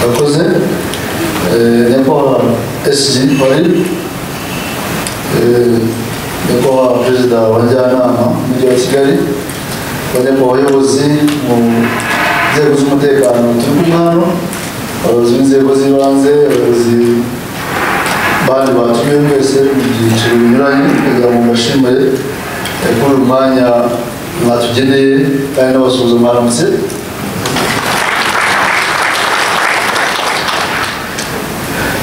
akoze nyakubahwa sg wari nyakubahwa perezida wa njyanama mujyi wa kigali banyakubahwa abayobozi mu nzego z'umutekano turi kumwe hano abayobozi b'inzego z'ibanze abayobozi bandi batumiwe mwese mu byiciro binyuranye kugira ngo mbashimire eh, kuri uyu mwanya mwatugeneye kandi n'abasuhuza mwaramutse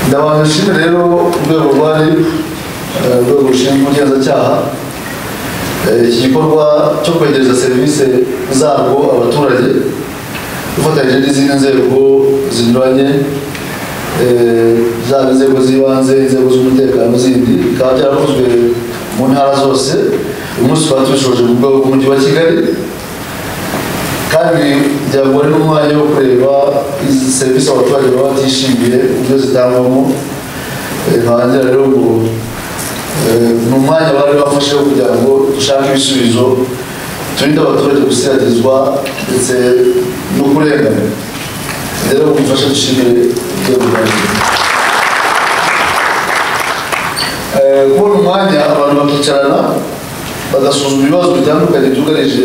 ndabanza nshimire rero urwego rwa RIB eh, urwego rushinzwe ubugenzacyaha Eh, iki gikorwa cyo kwegereza serivisi zarwo abaturage dufatanyije n'izindi nzego zinyuranye zaba inzego z'ibanze inzego z'umutekano zindi bikaba byarakozwe mu ntara zose uyu munsi tukaba tubishoje mu rwego rw'umujyi wa kigali kandi kugira ngo ni n'umwanya wo kureba izi serivisi abaturage baba batishimiye uburyo zitangwamo Eh, ntangira rero ngo eh, ni umwanya bari bafashe wo kugira ngo dushake ibisubizo turinde abaturage gusiragirizwa ndetse no kurenganirwa rero mufashe dushimire urwego rwa RIB. Eh, kubona umwanya abantu bakicarana bagasuzuma ibibazo bitandukanye byugarije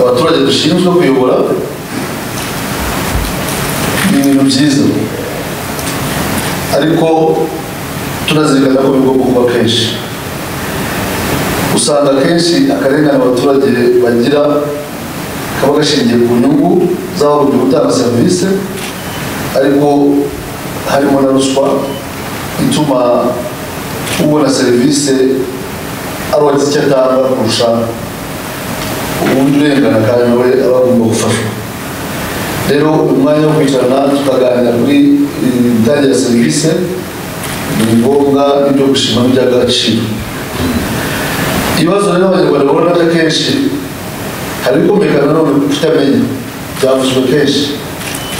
abaturage dushinzwe kuyobora ni ibintu byiza ariko tunazirikana ko bigomba kuba kenshi usanga akenshi akarengane abaturage bagira kaba gashingiye ku nyungu z'abagomba gutanga serivisi ariko harimo na ruswa ituma ubona serivisi abagize icyo atanga kurusha ubundi urengana kandi nawe aba agomba gufashwa rero umwanya wo kwicarana tukaganira kuri imitangire ya serivisi ni ngombwa n'ibyo gushima n'iby'agaciro ibibazo rero abanyarwanda babona ko akenshi hari ibikomekana none kutamenya byavuzwe kenshi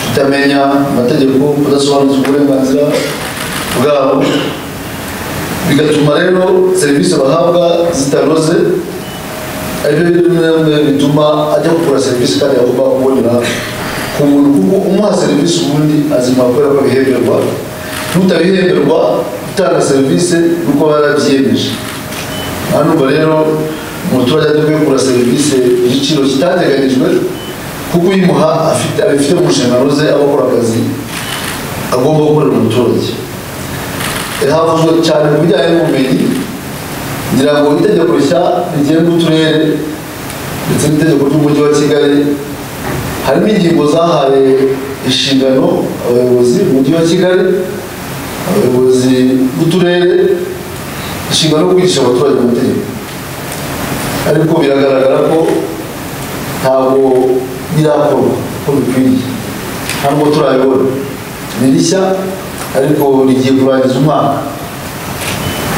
kutamenya amategeko kudasobanukirwa uburenganzira bwabo bigatuma rero serivisi bahabwa zitanoze aribyo bimwe bituma ajya gukora serivisi kandi agomba kubonera ku muntu kuko umuha serivisi ubundi azima kubera ko abihemberwa n'utabihemberwa utanga serivisi nuko aba yarabyiyemeje aha numva rero umuturage adakwiye kugura serivisi igiciro kitateganyijwe kuko uyimuha afite abifite mu nshingano ze abakora akazi agomba gukorera umuturage havuzwe cyane ku bijyanye n'ubumenyi ngira ngo itegeko rishya rigenga uturere ndetse n'itegeko ry'umujyi wa kigali harimo ingingo zahaye inshingano abayobozi mu mujyi wa kigali abayobozi b'uturere inshingano yo kwigisha abaturage amategeko ariko biragaragara ko ntabwo birakorwa uko bikwiye ntabwo turabibona ni rishya ariko rigiye kurangiza umwaka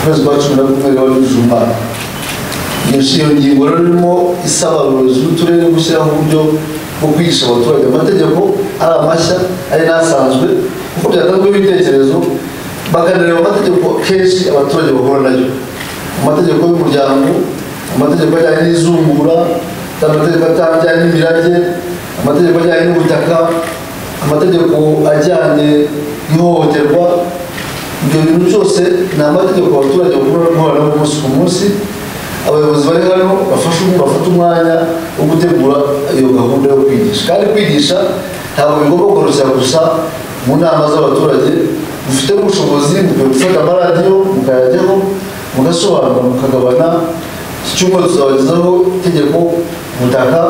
ukwezi kwa cumi na kumwe riba rujuje umwaka iyo ngingo rero irimo isaba abayobozi b'uturere gushyiraho uburyo bwo kwigisha abaturage amategeko ari amashya ari n'asanzwe kuko byatanzweho ibitekerezo bakanareba amategeko kenshi abaturage bahura nayo amategeko y'umuryango amategeko ajyanye n'izungura amategeko ajyanye n'imirage amategeko ajyanye n'ubutaka amategeko ajyanye n'ihohoterwa ibyo bintu byose ni amategeko abaturage bahura n'aho umunsi ku munsi abayobozi bari hano bafashe bafata umwanya wo gutegura iyo gahunda yo kwigisha kandi kwigisha ntabwo bigomba koroshya gusa mu nama z'abaturage mufite ubushobozi mukwiye gufata amaradiyo mukayajyaho mugasobanura mukagabana iki cyumweru tuzabagezaho itegeko ku butaka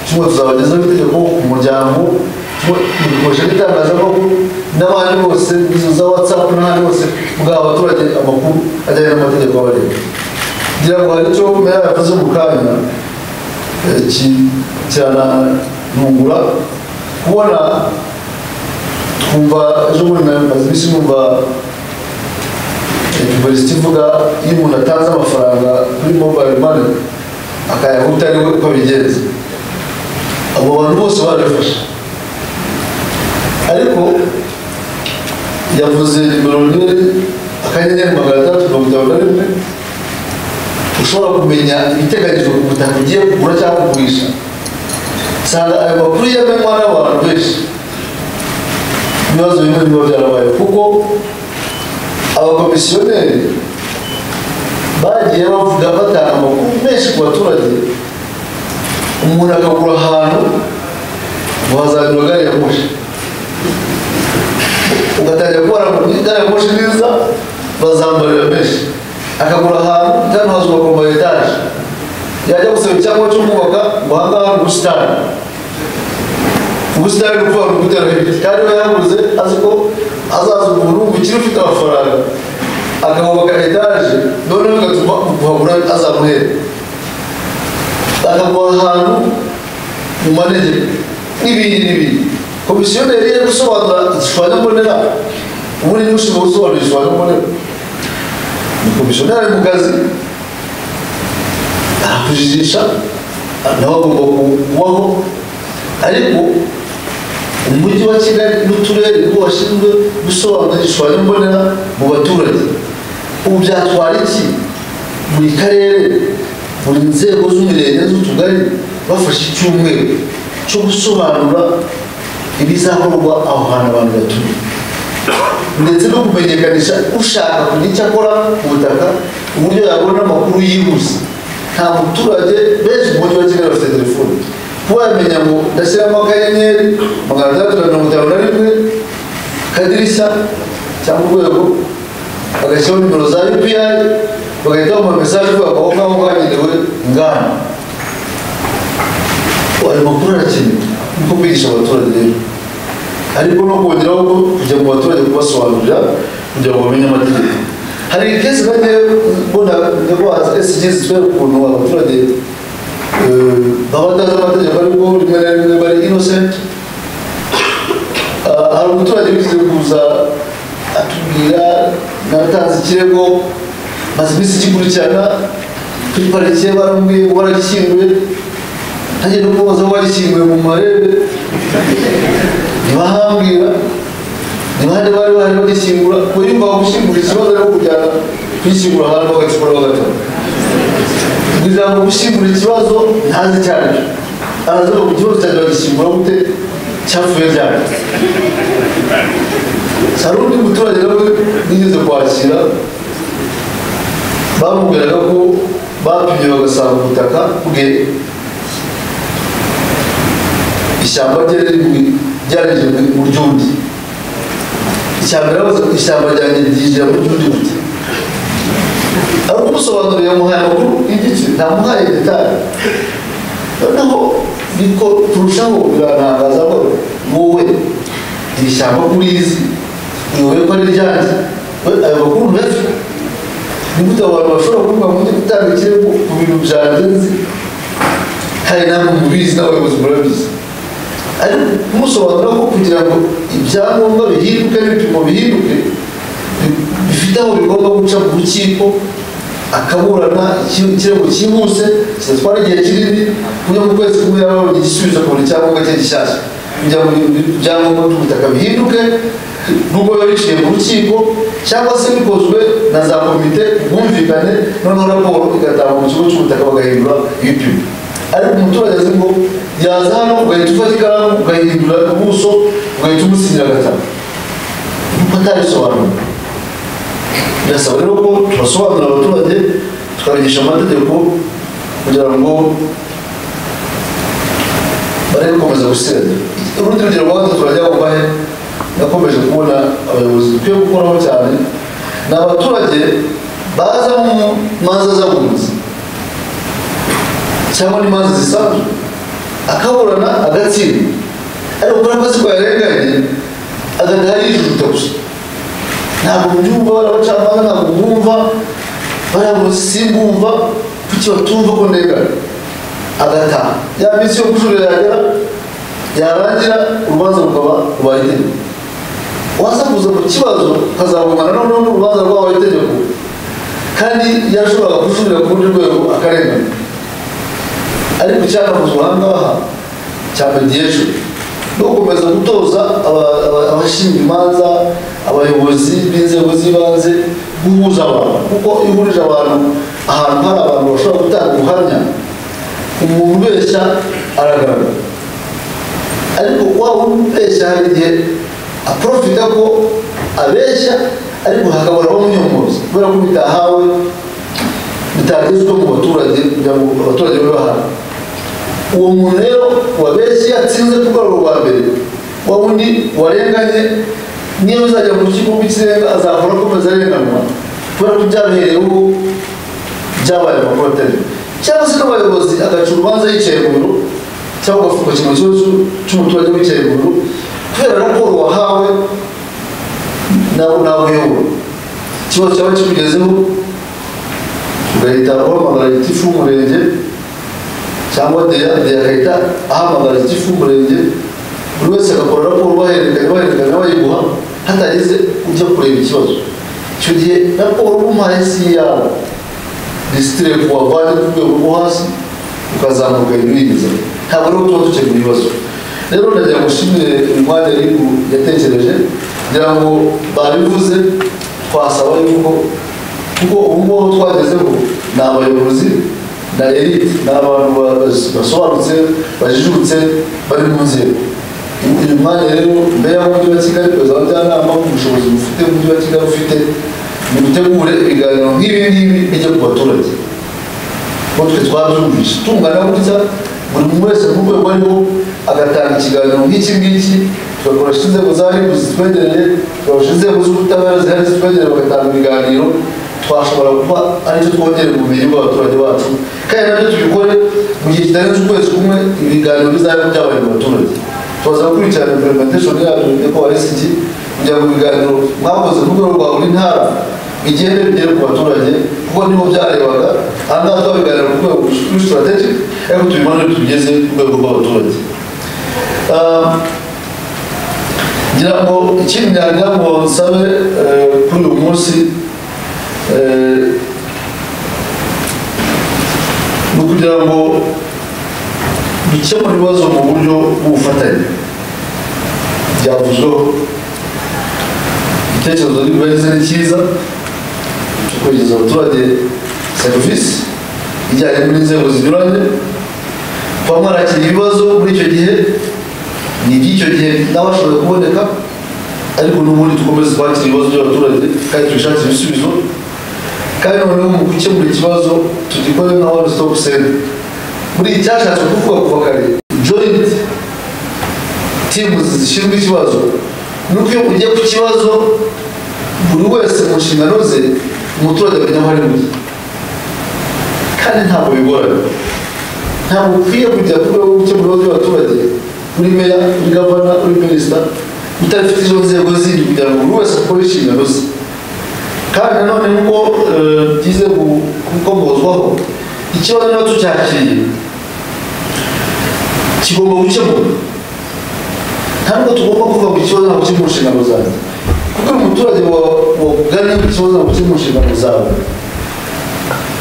cyumweru tuzabagezaho itegeko ku muryango dukoresha n'itangazamakuru n'abandi bose izo za watsapu n'ahandi hose bwa abaturage amakuru ajyanye n'amategeko abareba kugira ngo hari icyo mera yavuze mu kanya kiranantungura kubona twumva ejo bundi maze iminsi numva pubulisiti ivuga iyo umuntu atanze amafaranga kuri mobayiro mani akayahuta ariwe uko abigenza abo bantu bose barabifasha ariko yavuze nimero rimwe akanyenyeri magana atandatu mirongo itanu na rimwe ushobora kumenya ibiteganyijwe ku butaka ugiye kugura cyangwa kugurisha usanga ayo makuru yemerwa n'abantu benshi ibibazo bimwe biba byarabaye kuko abakomisiyoneri bagiye bavuga batanga amakuru menshi ku baturage umuntu akagura ahantu ngo hazagura gari ya moshi ugatangira kubona gari ya moshi nziza bazambarira menshi akagura ahantu kandi hazubakwa ama etaje yajya gusaba icyangombwa cyo kubaka ngo aha ngaha ni ubusitani ubusitani ni ukuvuga ngo gutera hejuru kandi we yaguze azi ko azaza umuntu ukiri ufite amafaranga akahubaka etaje noneho bigatuma kuhabura azamuhera akaguha ahantu mu manegeka n'ibindi n'ibindi komisiyoneri yo gusobanura igishushanyo mbonera ubu ni ushinzwe gusobanura igishushanyo mbonera ni komisiyoneri mu kazi arakujijisha nawe agomba kubaho ariko umujyi wa kigali n'uturere nibo bashinzwe gusobanura igishushanyo mbonera mu baturage ubu byatwara iki buri karere buri nzego z'umurenge z'utugari bafashe icyumweru cyo gusobanura ibizakorwa aho hantu abantu batuye ndetse no kumenyekanisha ushaka kugira icyo akora ku butaka uburyo yabona amakuru yihuse nta muturage benshi mu mujyi wa kigali bafite telefone kuba yamenya ngo ndashyiramo akanyenyeri magana atandatu na mirongo itanu na rimwe kadirishya cyangwa urwego bagashyiraho nimero za yupiayi bagahita bampa mesaje ivuga ngo aho ngaho hagenewe inganda ayo makuru arakenewe niko kwigisha abaturage rero ariko no kongeraho ko kujya mu baturage kubasobanurira kugira ngo bamenye amategeko hari ikesi kandi mbona ndagwaza esigi zitwere ukuntu abaturage eh, baba batazi amategeko ariko rimwe na rimwe bari innocent Ah, hari umuturage wigeze kuza atubwira natanze ikirego maze iminsi igikurikirana kuri parike baramubwiye ngo baragishyinguye ntangiye no kubaza ko bagishyinguye mu marebe ntibahambwira ntibahane bari bahari bagishyingura ngo yumva gushyingura ikibazo ari kujyana kuyishyingura ahantu bagacukura bagatanga kugira ngo gushyingura ikibazo ntazi cyane araza ngo ikibazo cyanjye bagishyingura gute cyapfuye ryari hari undi muturage nawe nigeze kwakira bamubwiraga ko bapimye bagasanga ubutaka bwe ishyamba ryari ryareje mu ryundi ishyamba ryabuze ishyamba ryanjye ryinjira mu ryundi buti ari kumusobanurira yamuhaye amakuru y'igice ntamuhaye detali noneho niko turushaho birarangaza ko wowe iri shyamba kuri izi iwe ko ari ryanjye we ayo makuru ntuyafite nigute abantu bashobora kuvuga ngo njye gutanga ikirego ku bintu byanjye nzi hari ntabwo mubizi n'abayobozi murabizi ariko kumusobanura ko kugira ngo ibyangombwa bihinduke n'ibipimo bihinduke bi- bifite aho bigomba guca mu rukiko akaburana iki- ikirego cyihuse kidatwara igihe kinini kugira mu kwezi kumwe yaba yabonye igisubizo akabona icyangombwa cye gishyashya kugira ngo ibi- ibyangombwa by'ubutaka bihinduke nubwo biba biciye mu rukiko cyangwa se bikozwe na za komite ubwumvikane noneho raporo igatangwa mu kigo cy'ubutaka bagahindura ibipimo ariko umuturage azi ngo yaza hano ugahita ufata ikaramu ugahindura ubuso ugahita umusinyira gatanu nuko atabisobanura birasaba rero ko tubasobanurira abaturage tukabigisha amategeko kugira ngo bari gukomeza gusenya urundi rugero rwa gatatu turajya kubahe nakomeje kubona abayobozi dukwiye gukoraho cyane ni abaturage baza mu manza z'abunzi cyangwa n'imanza zisanzwe akaburana agatsinda ariko kuri akazi ko yarenganye agataha yijujuta gusa ntabwo mbyumva bariya bacamanza ntabwo bumva bariya ngo simbumva kuki batumva ko ndengana agataha ya minsi yo kujurira yagera yarangira urubanza rukaba rwa itegeko waza kuza mu kibazo ukazagumana noneho n'urubanza rwaba itegeko kandi yashoboraga kujurira ku rundi rwego akarengana ariko icyaravuzwe aha ngaha cyamediye ejo no gukomeza gutoza aba- aba- abashinzwe imanza abayobozi b'inzego z'ibanze guhuza abantu kuko iyo uhurije abantu ahantu hari abantu bashobora gutanga ubuhamya umuntu ubeshya aragaragara ariko waba ubeshya hari igihe aprofita ko abeshya ariko hakabura abamunyongoza kubera ko bitahawe bitagezwe mu baturage kugira ngo abaturage babe bahari uwo muntu rero wabeshye yatsinze kugarura rwa mbere wa wundi warenganye niyo uzajya mu kigo w'ikirenga azahora akomeza arenganwa kubera ko byabehereyeho byabaye amakuru atari cyangwa se n'abayobozi agaca urubanza yicaye mu biro cyangwa agafunga ikintu cyose cy'umuturage wicaye mu biro kubera raporo wahawe nawe nawe uyobora ikibazo cyaba kikugezeho ugahita uhamagara gitifu w'umurenge cyangwa deya deya agahita ahamagara gitifu w'umurenge buri wese agakora raporo bahererekanya bahererekanya bayiguha hatageze ujya kureba ikibazo icyo gihe raporo umuhaye si iyawe disitire kuwavanye ku rwego rwo hasi ukazamuka hejuru yigeza ntabwo rero tuba dukemura ibibazo rero ndagira ngo nshimire umwanya y'igihugu yatekereje kugira ngo babivuze twasaba yuko kuko ubu ngubu twagezeho ni abayobozi na erite ni abantu basobanutse bajijutse bari mu nzego uyu mwanya rero mbere y'umujyi wa kigali perezida wa njyanama ubushobozi bufite umujyi wa kigali ufite mutegure ibiganiro nk'ibi ngibi bijya ku baturage kuko twe twabyumvise tungana gutya buri muntu wese mu rwego ariho agatanga ikiganiro nk'iki ngiki tugakoresha inzego za ribu zitwegereye tugakoresha inzego z'ubutabera zihari zitwegereye bagatanga ibiganiro twashobora kuba aricyo twongera ubumenyi bw'abaturage bacu kandi nabyo tubikore mu gihe kitarenze ukwezi kumwe ibiganiro bizabe byabaye mu baturage tubaza gukurikirana implementation yabyo ko warisiki kugira ngo ibiganiro mwakoze ku rwego rwa buri ntara igende bigere ku baturage kuko nibo byarebaga aha ngaha twabiganira ku rwego rw'i strategic ariko tubibona tugeze ku rwego rw'abaturage ngira ngo ikindi nyagira ngo nsabe kuri uyu munsi ni ukugira ngo dukemure ibibazo mu buryo bw'ubufatanye byavuzweho igitekerezo n'imibereho ni cyiza cyo kwegereza abaturage serivisi ijyanye n'inzego zinyuranye kuba mwarakira ibibazo muri icyo gihe ni iby'icyo gihe n'abashoboye kuboneka ariko n'ubundi dukomeze kwakira ibibazo by'abaturage kandi tubishakire ibisubizo kandi noneho mu gukemura ikibazo tugikore nka one stop center muri iyi cyashatse kuvuga kuva kare joint timu zishinzwe ikibazo nuko iyo ugiye ku kibazo buri wese mu nshingano ze umuturage amenya aho ari bujye kandi ntabwo bigorana ntabwo ukwiye kujya ku rwego gukemura ibibazo by'abaturage uri meya uri gavana uri minisita udafite izo nzego zindi kugira ngo buri wese akore inshingano ze kandi nanone nkuko byize gukomozwaho ikibazo niba tucyakiriye kigomba gukemurwa ntabwo tugomba kuvuga ngo ikibazo ntabwo kiri mu nshingano zanjye kuko iyo umuturage wagannye ikibazo ntabwo kiri mu nshingano zawe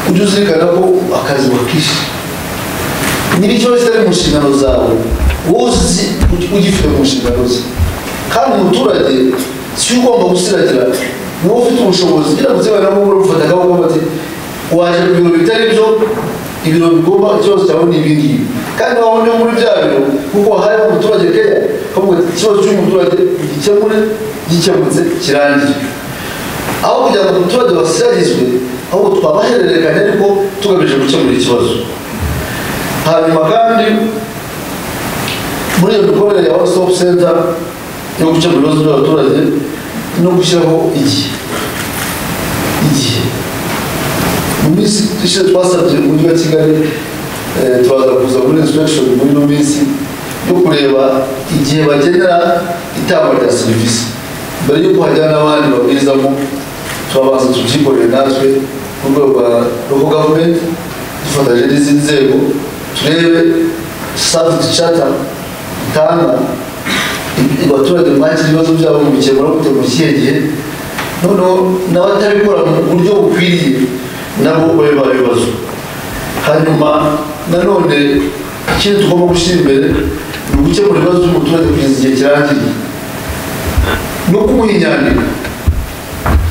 ujye uzirikana ko akazi wakishi niba ikibazo kitari mu nshingano zawe wowe uzi ugifite mu nshingano ze kandi umuturage si we ugomba gusiragira niwe ufite ubushobozi kugira ngo uzibane nabo urufata akaboko bati waje ku biro bitari byo ibiro bigomba ikibazo cyawe ni ibi ngibi kandi waba uri muri bya biro kuko hari umuturage keya kavuga ati ikibazo cy'umuturage ugikemure gikemutse kirangire aho kugira ngo umuturage wasiragizwe ahubwo twabahererekanya ariko tugamije gukemura ikibazo hanyuma kandi muri iyo mikorere ya one stop center yo gukemura ibibazo by'abaturage no gushyiraho igihe igihe mu minsi ishize twasabye umujyi wa kigali turaza kuza muri inspektion muri ino minsi yo kureba igihe bagenera itangwa rya serivisi mbere y'uko hajyana n'abandi babwizamo turabanza tubyikorere natwe mu rwego rwa local government dufatanyije n'izindi nzego turebe service charter itanga abaturage bakira ibibazo byabo mu bikemura kujya mu kihe gihe noneho n'abatabikora mu buryo bukwiriye nabo babe babibazo hanyuma nanone ikindi tugomba gushyira imbere ni ugukemura ibibazo by'umuturage kugeza igihe kirangiriye no kumuha inyandiko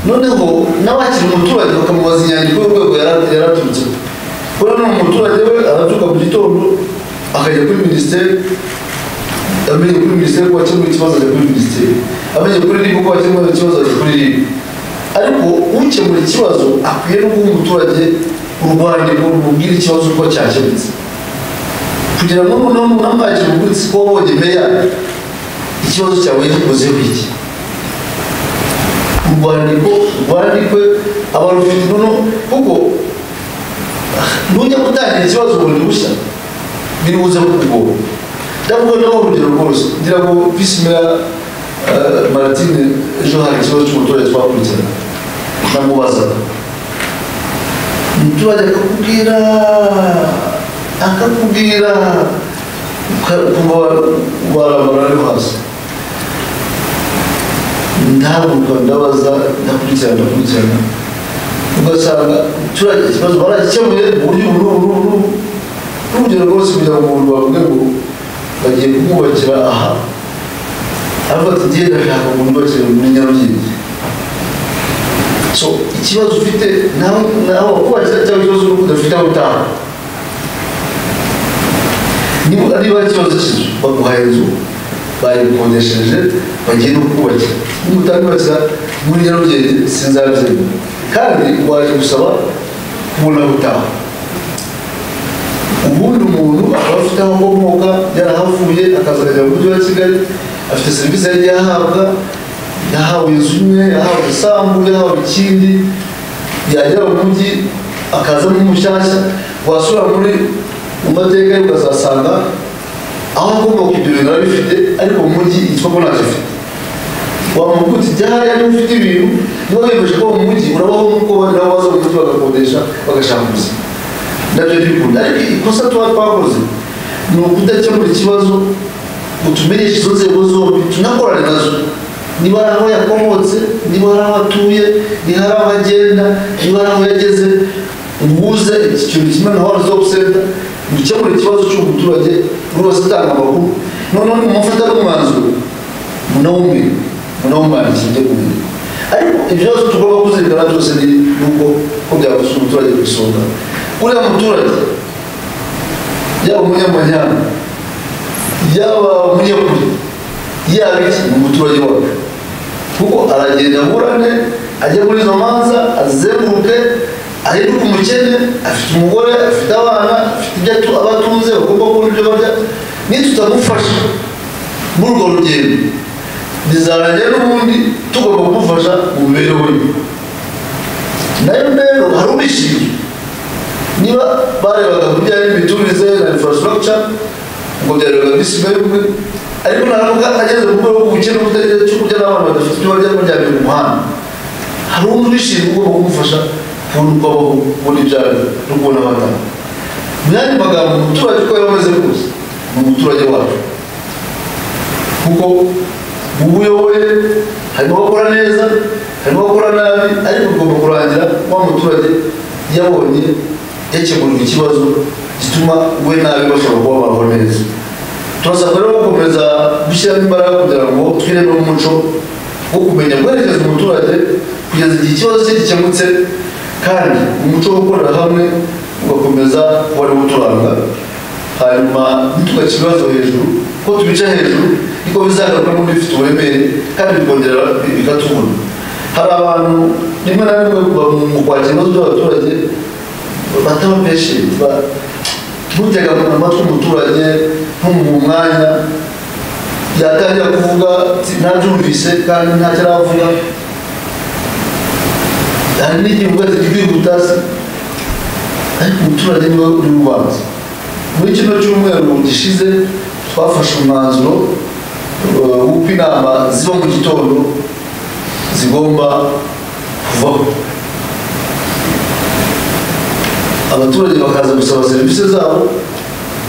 noneho n'abakiri umuturage bakamubaza inyandiko y'urwego yaraturutse kuko noneho umuturage we arabyuka mu gitondo akajya kuri minisiteri amenye kuri minisiteri ko wakemuye ikibazo ajya kuri minisiteri amenye kuri ribu ko wakemuye ikibazo ajya kuri ribu ariko ukemura ikibazo akwiye no guha umuturage urwandiko rumubwira ikibazo uko cyakemutse kugira ngo namwagira ubwitsi ko wabonye meya ikibazo cyawe gikoze iki urwandiko rwandikwe abantu bafite intuno kuko nujya gutangira ikibazo bundi bushya biribuze kukugora ndavuga naho urugero rwose ngira ngo visi meya maratine ejo hari ikibazo cy'umuturage twakurikirana namubazaga umuturage akakubwira akakubwira kuba warabara ariho hasi ntabwo ndabaza ndakurikirana ndakurikirana ugasanga abaturage ikibazo baragikemuye mu buryo ubu n'ubu n'ubu n'ubu n'urugero rwose kugira ngo umuntu bavuge ngo bagiye kumwubakira aha ariko ati ngiye ndashaka umuntu ubakira mu nyarugenge so ikibazo ufite nawe nawe wakubakira cyangwa ikibazo udafite aho utaha niba niba ikibazo cy'inzu baguhaye inzu bayikodesheje bagiye no kubakira niba utabibakira muri nyarugenge sinzabyemera kandi waje gusaba kubona gutaha ubundi umuntu aba afite aho akomoka yarahavuye akazajya mu mujyi wa kigali afite serivisi yari yahabwa yahawe inzu imwe yahawe isambu yahawe ikindi yagera mu mujyi akaza n'umushyashya wasura muri mu mateka ye ukazasanga aho akomoka ibyo bintu arabifite ariko mu mujyi icyo ko ntacyo afite wamugutse ibyahariya niba ufite ibintu niba wiyemeje ko mu mujyi urabaho nk'uko abandi nabo baza mu mujyi bagakodesha bagashaka ubuzima nabyo ntibikunda ariko ikosa tuba twakoze ni ukudakemura ikibazo ngo tumenyeshe izo nzego zombi tunakorane nazo niba ari aho yakomotse niba ari aho atuye niba ari aho agenda niba ari aho yageze uhuze iki kintu kimwe na wani zopu senta gukemura ikibazo cy'umuturage buri wese atanga amakuru noneho nimufata n'umwanzuro munawumwe munawumwandikira ibyo kumenya ariko ibyo byose tugomba kuzirikana byose ni uko ko byafasha umuturage ku isonga uriya muturage yaba umunyamanyana yaba umunyakuri yaba iki ni umuturage wacu kuko aragenda aburane ajya muri izo manza azenguruke ahinduka umukene afite umugore afite abana afite ibyo abatunze bagomba kubona ibyo barya nitutamufasha muri urwo rugendo bizarangira n'ubundi tugomba kumufasha mu mibereho ye nayo rero hari ubishinzwe niba barebaga ku bijyanye n'imiturize na infrastructure ngo byarebaga visi umwe ariko naravuga ageze mu rwego rw'ubukene n'ubutagira cyo kurya n'abana badafite ibyo barya bajyanye mu muhanda hari undi ubishinzwe ugomba kumufasha kubona uko abaho kubona ibyaro no kubona abadamu mu yandi magambo umuturage uko yaba ameze kose ni umuturage wacu kuko ubuyoboye harimo abakora neza harimo abakora nabi ariko ugomba kurangira wa muturage yabonye yakemurirwa ikibazo gituma we nabi bashobora kuba babaho neza turasabwa rero gukomeza gushyiramo imbaraga kugira ngo twiremo umuco wo kumenya guherekeza umuturage kugeza igihe ikibazo cye gikemutse kandi umuco wo gukorera hamwe ugakomeza kuba ariwo uturanga hanyuma ntitugashyire ibibazo hejuru ko tubica hejuru niko bizagaruka n'undi bifite uburemere kandi bikongera bikatubona hari abantu rimwe na rimwe mu kwakira ibibazo by'abaturage bataba peshenti ntutega amatwi umuturage ntumuha umwanya yatangira kuvuga ntabyumvise kandi ntacyo aravuga hari n'igihe uvuga ati twihuta ariko umuturage niwe uri ubanza muri kino cyumweru gishize twafashe umwanzuro w'uko inama ziba mu gitondo zigomba kuvaho abaturage bakaza gusaba serivisi zabo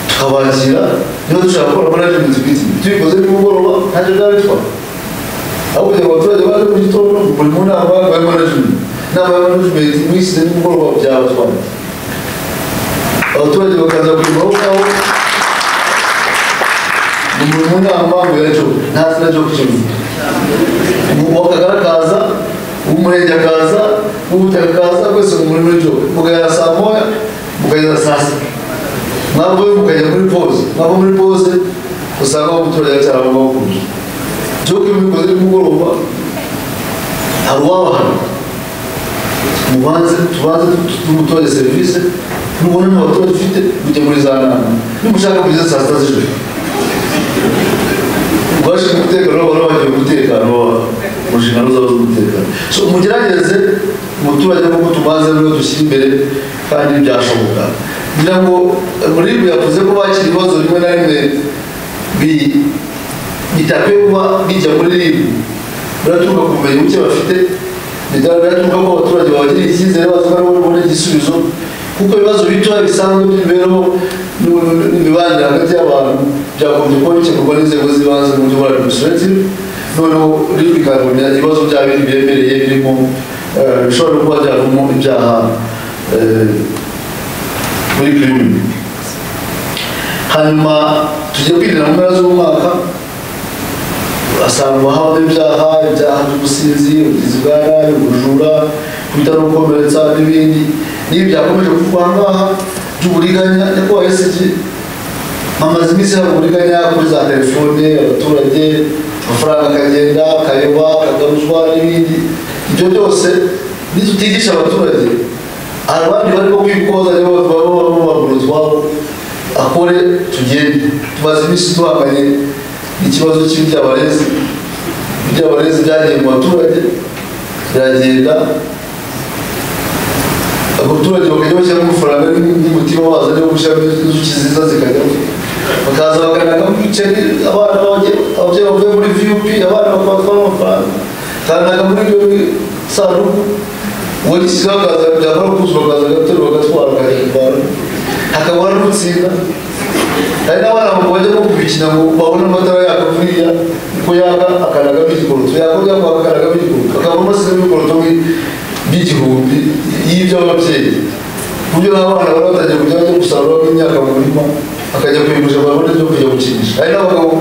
tukabakira niba dushaka gukora management kwiti tubikoze nimugoroba ntacyo byaba bitwara aho kugira ngo abaturage baze mu gitondo buri mu nama ya management inama ya management mwisize nimugoroba byabatwara abaturage bakaza kurima aho ngaho ni buri mu nama ngo yaco nta zina ryo kukivuga uwakagara akaza umurenge akaza ubutaka akaza kwese mu murimo w'ijoro mugahera saa moya mugahera saa sita mwavayo mukajya muri pose mwava muri pose usanga umuturage cyangwa amahugurwa by'uko iyo ubikoze nimugoroba hari uwabahana mubanze tubanze tumutoze serivisi mubona n'abaturage ufite mujye muri za nama nimushaka kugeza saa sita z'ijoro rwashinzwe umutekano wabo n'abagiye umutekano wabo mu nshingano zabo z'umutekano so mugerageze umuturage kuko tubanze niwe dushyira imbere kandi byashoboka ngira ngo muribu yavuze ko bakira ibibazo rimwe na rimwe bi- bitakwiye kuba bijya muri ribu biraturuka ku bumenyi buke bafite biraturuka ko abaturage babagiriye icyizere bavuga ngo babone igisubizo kuko ibibazo bitoya bisanzwe by'imibereho n'u- n'imibanire hagati y'abantu byagombye kuba bikemurwa n'inzego z'ibanze mu buryo bwa administrative noneho ribu ikanabona ibibazo byaba biri biremereye birimo eh, bishobora kuba byavamo ibyaha eh, muri kirimi hanyuma tujya kwinjira mu mpera z'umwaka asanga haba ibyaha ibyaha by'ubusinzi ubugizi bwa nabi ubujura kwita no gukomeretsa n'ibindi n'ibi byakomeje kuvugwa aha ngaha by'uburiganya nyakubahwa esigi hamaze iminsi hari uburiganya kuri za telefone abaturage amafaranga akagenda akayoba akagaruzwa n'ibindi ibyo byose nitutigisha abaturage hari abandi barimo kwikoza nibo babura utwabo akore tugende tumaze iminsi duhanganye n'ikibazo cy'ibyabarezi ibyabarezi byagiye mu baturage biragenda abaturage bakajya bashyiramo amafaranga n'umutima wazo ariwo gushyiramo inzuki nziza zikajyamo bakaza bakanaka mu bice abana bagiye- ababyeyi bavuye muri vup abana bakabatwara amafaranga kanaka muri iyo sanduku uwagishyizeho akaza byakora kuzuba akaza agaterura agatwara akahitwara hakaba hari n'utsinda hari n'abana mu bajya nko kubikina ngo babone amatara yaka kuriya ko yaka akanaga bigikoroto yakora yaka akanaga bigikoroto akabona asize bigikoroto by'igihumbi y'iby'ababyeyi ku buryo n'abana bari batangiye kujya bajya gusarura nk'imyaka mu murima bakajya kuyigurisha babone ibyo kujya gukinisha hari n'abagabo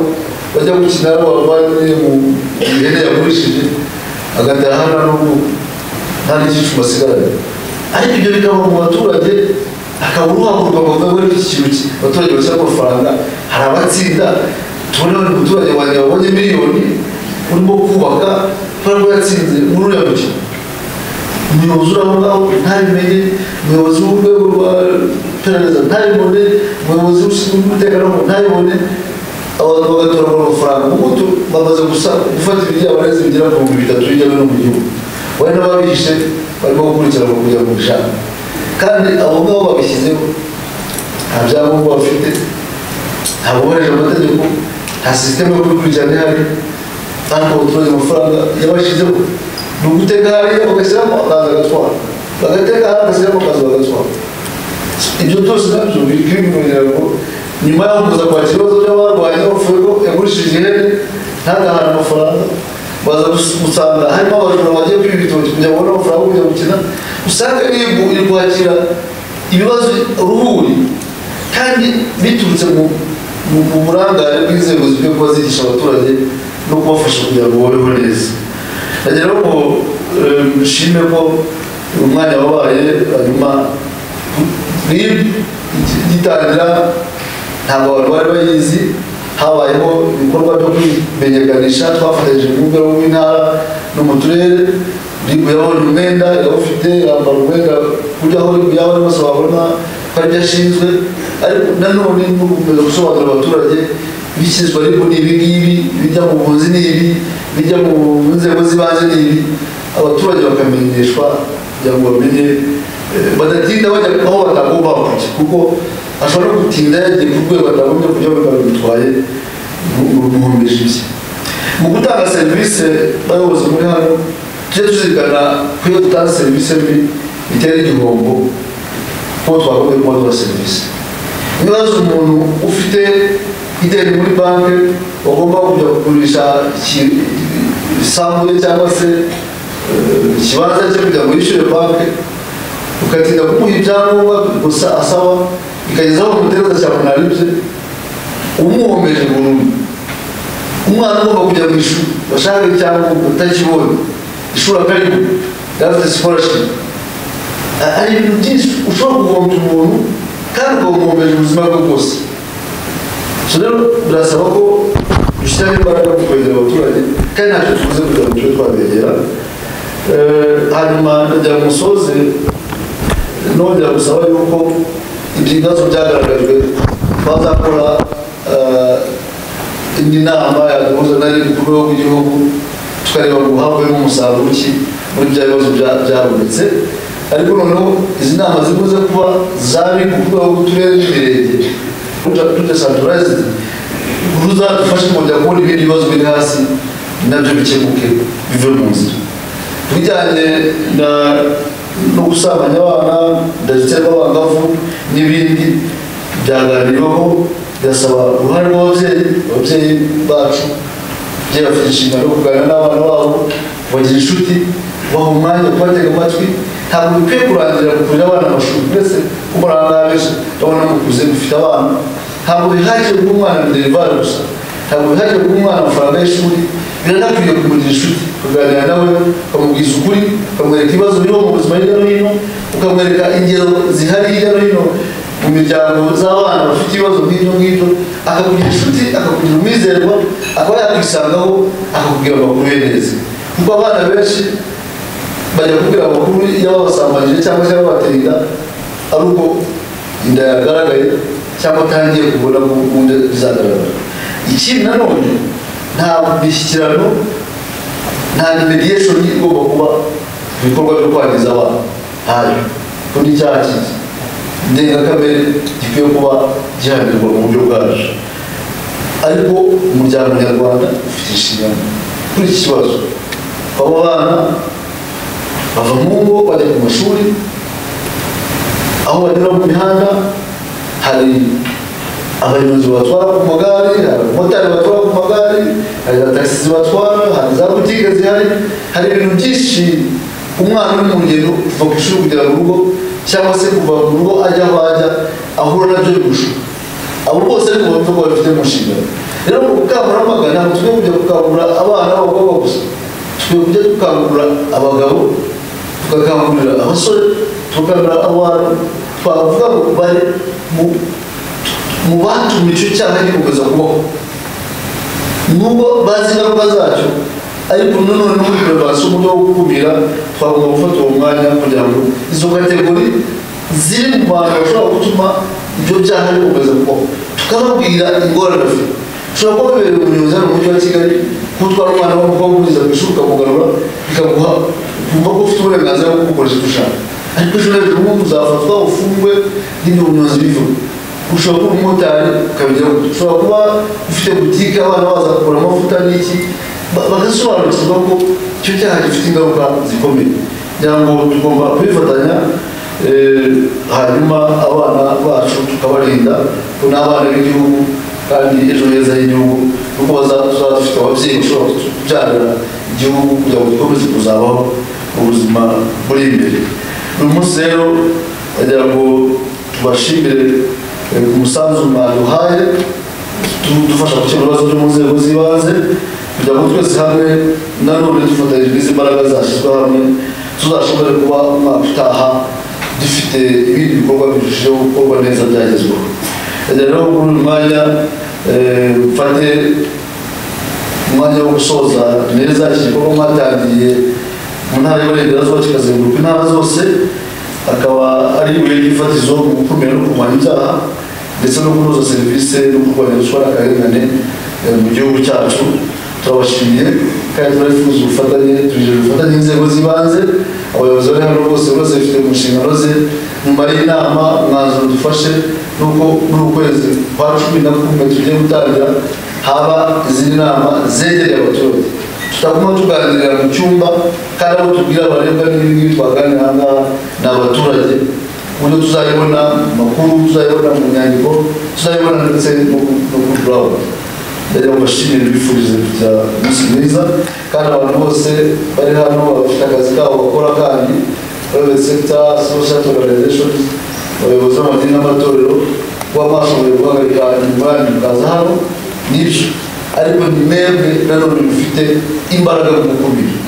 bajya gukina n'abavandimwe mu ihene yagurishije agataha hano n'ubu nta n'igicucu basigaranye ariko ibyo bikaba mu baturage akaba uruhagurwa ngo mbe wari iki kintu ki abaturage bashyira amafaranga hari abatsinda tubona buri muturage wanjye wabonye miliyoni urimo kubaka kubera ko yatsinze muri uriya mukino umuyobozi uri aho ngaho ntabimenye umuyobozi w'urwego rwa perereza ntabibone umuyobozi ushinzwe umutekano wo ntabibone abantu bagatoragura amafaranga kuko tu- bamaze gusa gufata ibijya bareze bigera ku bihumbi bitatu hirya no hino mu gihugu bari n'ababihishe barimo gukurikiranwa kugira ngo bishake kandi abo ngabo babishyizeho nta byangombwa bafite ntabwo bubahirije amategeko nta sisiteme yo kubikurikirana ihari kandi abaturage amafaranga yabashyizeho ni uguteka hariya bagashyiramo akaza agatwara bagateka hariya bagashyiramo akaza bagatwara ibyo byose nabyo bikwinywera ngo nyuma y'aho kuza kwakira ibibazo by'abarwaye bapfuye ko yagurishije ihene ntagahana amafaranga baza gus- gusanga harimo abajura bagiye kwiba ibitoki kugira ngo babone amafaranga yo kujya gukina usanga iri- iri kwakira ibibazo ruhuri kandi biturutse mu mu- mu burangare bw'inzego zikwiye kuba zigisha abaturage no kubafasha kugira ngo babeho neza nagira ngo eh, nshime ko umwanya wabaye hanyuma rib gitangira ntabwo abantu bari bayizi habayeho ibikorwa byo kwimenyekanisha twafatanyije mu rwego rw'intara no mu turere rib yabonye umwenda yawufite yambara umwenda kujya aho rib yabona bose babona ko ari byo ashinzwe ariko nanone ni ugukomeza gusobanurira abaturage ibishyizwa ariko ni ibi ngibi ibijya mu bunzi ni ibi ibijya mu nzego z'ibanze ni ibi abaturage bakamenyeshwa kugira ngo bamenye Eh, badatinda bajya aho batagomba kujya kuko ashobora no gutinda yagiye ku rwego atagombye kujya bikaba bitwaye umuhombeje ibye mu gutanga serivisi bayobozi muri hano tujye tuzirikana ko iyo dutanga serivisi mbi bitera igihombo ko twagombye kuba duha serivisi niba hari umuntu ufite ideni muri banki wagomba kujya kugurisha iki- isambu ye cyangwa se eh, ikibanza cye kugira ngo yishyure banki ugatinda kumuha ibyangombwa gusa asaba ikageza aho umutereza cyane naribye umuhombeje burundu umwana ugomba kujya mu ishuri washaka icyangombwa utakibonye ishuri akarimo yarafite scholarship A- hari ibintu byinshi ushobora guhombya umuntu kandi ukamuhombeje ubuzima bwe bwose so rero birasaba ko dushyiraho imbaraga mu kwegera abaturage kandi ntacyo tuvuze kugira ngo tube twabegera Eh, hanyuma ndagira ngo musoze nongera gusaba yuko ibyo bibazo byagaragajwe bazakora eh, indi nama yaduhuza nari ku rwego rw'igihugu tukareba ngo havemo umusaruro ki muri bya bibazo bya- byabonetse ariko noneho izi nama zikunze kuba zari ku rwego rw'uturere n'imirenge tudesanturazid ruzadufashe kongera kubona ibindi bibazo biri hasi nabyo bikemuke bive mu nzira ku bijyanye na- no gusambanya abana ndetse n'abangavu n'ibindi byaganiriweho bigasaba uruhare rw'ababyeyi ababyeyi bacu ababyeyi bafite inshingano yo kuganira n'abana babo bagira inshuti baha umwanya wo kubatega amatwi ntabwo bikwiye kurangirira ku kurera abana amashuri ndetse kuko narangabeje urabona mukuze mufite abana ntabwo bihagije kuba umwana derivare gusa ntabwo bihagije kuba umwana amafaranga y'ishuri biranakwiye kumugira inshuti ukaganira nawe ukamubwiza ukuri ukamwereka ibibazo biriho mu buzima hirya no hino ukamwereka ingero zihari hirya no hino mu miryango z'abana bafite ibibazo nk'ibyo ngibyo akakugira inshuti akakugira umwizerwa akaba yakwisangaho akakubwira amakuru ye neza kuko abana benshi bajya kubwira amakuru y'ababasambanyije cyangwa se y'ababateye inda ari uko inda yagaragaye cyangwa atangiye kubona ko ubundi bizagaragara ikindi nanone nta mishyikirano nta mediation igomba kuba mu bikorwa byo kwangiza abana ntayo ko n'icyaha kizi ndengakamere gikwiye kuba gihanirwa mu buryo bwacu ariko umuryango nyarwanda ufite inshingano kuri iki kibazo abo bana bava mu ngo bajya ku mashuri aho banyura mu mihanda hari abanyonzi batwara ku magare hari abamotari batwara ku magare hari za tagisi zibatwara hari za butike zihari hari ibintu byinshi umwana uri mu rugendo kuva ku ishuri kugera mu rugo cyangwa se kuva mu rugo ajya aho ajya ahura nabyo bigushuka abo bose ni ubutumwa bwaba bafite mu nshingano rero mu bukangurambaga ntabwo tujya kujya gukangurira abana b'abakobwa gusa tujya kujya dukangurira abagabo tugakangurira abasore tugakangurira abantu twavuga ngo bari mu mu batumye icyo cyaha gikomeza kubaho nubwo bazi ingaruka zacyo ariko nanone no kugira ngo hasi uburyo bwo gukumira twagomba gufata uwo mwanya kugira ngo izo kategori ziri mu bantu bashobora gutuma ibyo byaha bikomeza kubaho tukababwira ingorane bafite ushobora kuba wibereye umuyobozi hano mu mujyi wa kigali kutwara umwana w'umukobwa umugeza ku ishuri ukamugarura bikaguha kumva ko ufite uburenganzira bwo kugukoresha icyo ushaka ariko ejo hejuru nk'ubu uzafatwa ufungwe n'ibyo bunyonzi bivuga ushobora kuba umumotari ukabigira gutya ushobora kuba ufite butike abana baza kugura amavuta n'iki ba- bagasobanukirwa ko icyo cyaha gifite ingaruka zikomeye kugira ngo tugomba kwifatanya eh, hanyuma abana bacu tukabarinda ko ni abana b'igihugu kandi ejo heza h'igihugu nuko baza- tuzaba dufite ababyeyi bashobora kubyarira igihugu kugira ngo gikomeze kuzabaho ubuzima buri imbere uyu munsi rero bagira ngo tubashimire eh, ku musanzu mwaduhaye tudufasha gukemura ibibazo byo mu nzego z'ibanze kugira ngo twese hamwe nanone dufatanyije n'izi mbaraga zashyizwe hamwe tuzashobore kuba umwaka utaha dufite ibindi bikorwa birushijeho gukorwa neza byagezweho Eh, rero kuri uyu mwanya eh, mfate umwanya wo gusoza neza iki gikorwa mwatangiye mu ntara y'uburengerazuba kikazenguruka intara zose akaba ari ibuye ry'ifatizo mu gukumira no kurwanya ibyaha ndetse no kunoza serivisi no kurwanya ruswa n'akarengane eh, mu gihugu cyacu turabashimiye kandi turabifuza ubufatanye turijeje ubufatanye inzego z'ibanze abayobozi bari hano bose buri wese bifite mu nshingano ze nyuma y'inama umwanzuro dufashe ni uko muri ukwezi kwa cumi na kumwe tugiye gutangira haba izindi nama zegereye abaturage tutaguma tuganirira mu cyumba kandi abo tubwira barebwa n'ibi ngibi twaganira aha ngaha ni abaturage ku buryo tuzayibona mu makuru tuzayibona mu nyandiko tuzayibona ndetse no ku- no ku burawuni yari amashini bifuriza kugira umunsi mwiza kandi abantu bose bari hano bafite akazi kabo bakora kandi private sector social organizations abayobozi b'amadini n'amatorero kuba mwashoboye guhagarika ingurane mukaza hano n'ibyo ariko ni mwebwe nanone mufite imbaraga mu gukumira